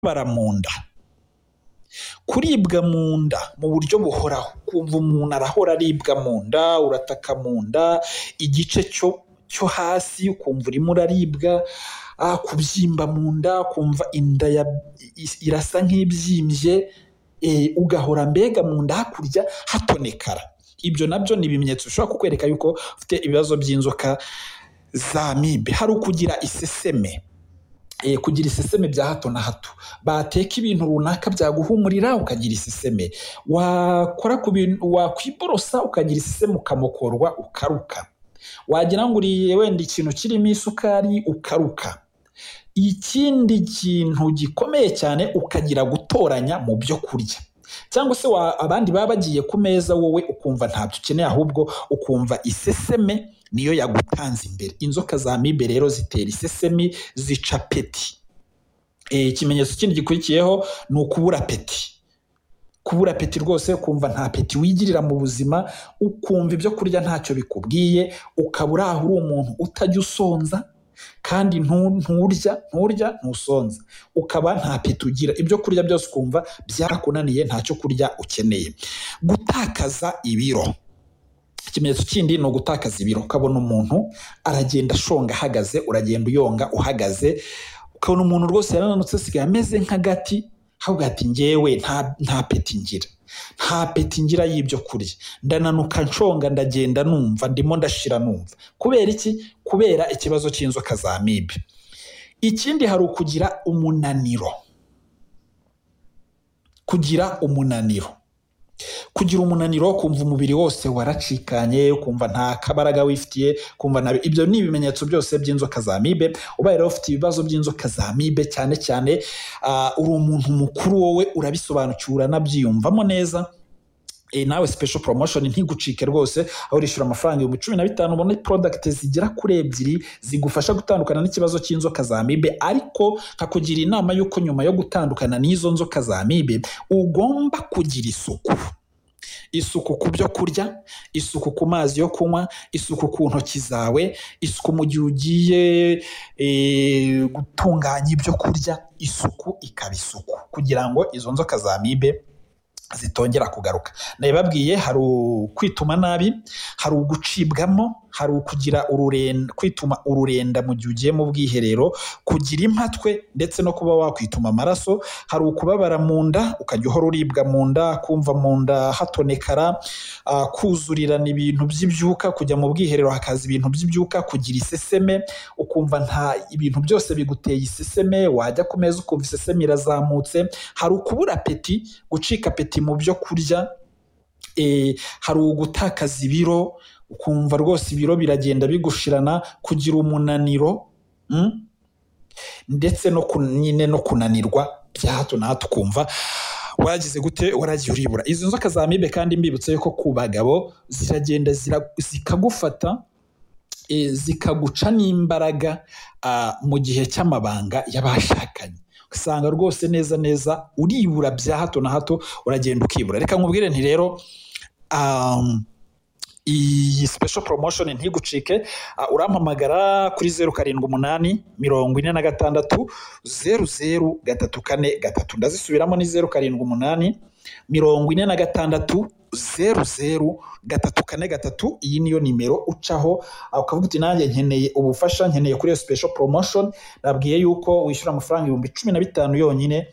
kubabara mu nda kuribwa mu nda mu buryo buhoraho kumva umuntu arahora aribwa mu nda urataka mu nda igice cyo cyo hasi ukumva urimo uraribwa ah, kubyimba mu nda kumva inda ya- i- irasa nk'ibyimbye eh, ugahora mbega mu nda hakurya hatonekara ibyo nabyo ni ibimenyetso bishobora kukwereka yuko ufite ibibazo by'inzoka za mibe hari ukugira iseseme eh, kugira iseseme bya hato na hato bateka ibintu runaka byaguhumurira ukagira iseseme wakora ku bintu wakwiborosa ukagira iseseme ukamokorwa ukaruka wagira ngo uriye wenda ikintu kirimo isukari ukaruka ikindi kintu gikomeye cyane ukagira gutoranya mu byo kurya cyangwa se wa, abandi baba bagiye ku meza wowe ukumva ntabyo ukeneye ahubwo ukumva iseseme niyo yagutanze imbere inzoka za mibe rero zitera isesemi zica peti Eh, ikimenyetso kindi gikurikiyeho ni ukubura peti kubura peti rwose ukumva nta peti wigirira mu buzima ukumva ibyo kurya ntacyo bikubwiye ukaba uri aho uri umuntu utajya usonza kandi ntu- nturya nturya ntusonza ukaba nta peti ugira ibyo kurya byose ukumva byarakunaniye ntacyo kurya ukeneye gutakaza ibiro ikimenyetso kindi ni ugutakaza ibiro ukabona umuntu aragenda ashonga ahagaze uragenda uyonga uhagaze ukabona umuntu rwose yarananutse asigaye ameze nk'agati ahubwo ati ngewe nta, nta peti ngira nta peti ngira y'ibyo kurya ndananuka nshonga ndagenda numva ndimo ndashira numva kubera iki kubera ikibazo cy'inzoka za mibe ikindi hari ukugira umunaniro kugira umunaniro kugira umunaniro kumva umubiri wose waracikanye kumva nta kabaraga wifitiye kumva nta ibyo ni ibimenyetso byose by'inzoka za mibe ubaye rero ufite ibibazo by'inzoka za mibe cyane cyane ah, uri umuntu mukuru wowe urabisobanukiwe uranabyiyumvamo neza Eh, nawe special promotion ntigucike rwose aho urishyura amafaranga ibihumbi cumi na bitanu ubona product zigera kuri ebyiri zigufasha gutandukana n'ikibazo cy'inzoka za mibe ariko nkakugira inama y'uko nyuma yo gutandukana n'izo nzoka za mibe ugomba kugira isuku isuku ku byo kurya isuku ku mazi yo kunywa isuku ku ntoki zawe isuku mu gihe ugiye eh, gutunganya ibyo kurya isuku ikaba isuku kugira ngo izo nzoka za mibe zitongera kugaruka nabibabwiye hari ukwituma nabi hari ugucibwamo hari ukugira ururenda kwituma ururenda mu gihe ugiye mu bwiherero kugira impatwe ndetse no kuba wakwituma amaraso hari ukubabara mu nda ukajya uhora uribwa mu nda kumva mu nda hatonekara ah, kuzurirana ibintu by'ibyuka kujya mu bwiherero hakaza ibintu by'ibyuka kugira iseseme ukumva nta ibintu byose biguteye iseseme wajya ku meza ukumva iseseme irazamutse hari ukubura apeti gucika apeti mu byo kurya eh, hari ugutakaza ibiro ukumva rwose ibiro biragenda bigushirana kugira umunaniro mm? ndetse no kun- nyine no kunanirwa bya hato na hato ukumva waragize gute waragiye uribura izo nzoka za mibe kandi mbibutse yuko ku bagabo ziragenda zira- zikagufata eh, zikaguca n'imbaraga ah, mu gihe cy'amabanga y'abashakanye usanga rwose neza neza uribura bya hato na hato uragenda ukibura reka nkubwire nti rero um, iyi special promotion ntigucike uh, urampamagara kuri zeru karindwi umunani mirongo ine na gatandatu zeru zeru gatatu kane gatatu ndazisubiramo ni zeru karindwi umunani mirongo ine na gatandatu zeru zeru gatatu kane gatatu iyi niyo nimero ucaho uh, ukavuga uti nanjye nkeneye ubufasha nkeneye kuri iyo special promotion nabwiye yuko wishyura amafaranga ibihumbi cumi na bitanu yonyine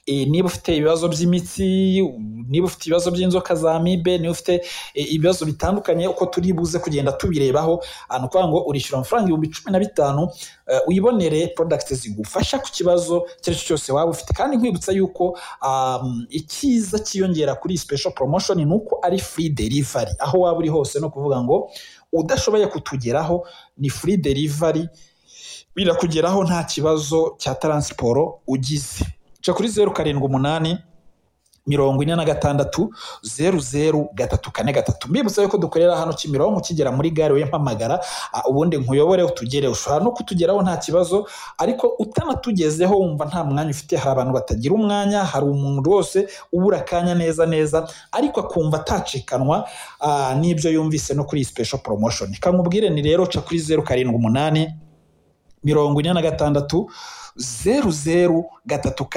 Eh, niba ufite ibibazo by'imitsi niba ufite ibibazo by'inzoka za mibe niba ufite eh, ibibazo bitandukanye uko turi buze kugenda tubirebaho Ah, ni ukuvuga ngo urishyura amafaranga ibihumbi cumi na bitanu eh, uyibonere product zigufasha ku kibazo icyo ari cyo cyose waba ufite kandi nkwibutsa yuko um, icyiza cyiyongera kuri iyi special promotion ni uko ari free delivery aho waba uri hose ni ukuvuga ngo udashoboye kutugeraho ni free delivery birakugeraho nta kibazo cya taransiporo ugize ca kuri zeru karindwi umunani mirongo ine na gatandatu zeru zeru gatatu kane gatatu mbibutsa yuko dukorera hano kimironko ukigera muri gare wempamagara ubundi nkuyobore utugere ushobora no kutugeraho nta kibazo ariko utanatugezeho wumva nta mwanya ufite hari abantu batagira umwanya hari umuntu wose ubura akanya neza neza ariko akumva atacikanwa ah, n'ibyo yumvise no kuri iyi special promotion kamubwire ni rero ca kuri zeru karindwi umunani mirongo ine na gatandatu zeru zeru gatatu kane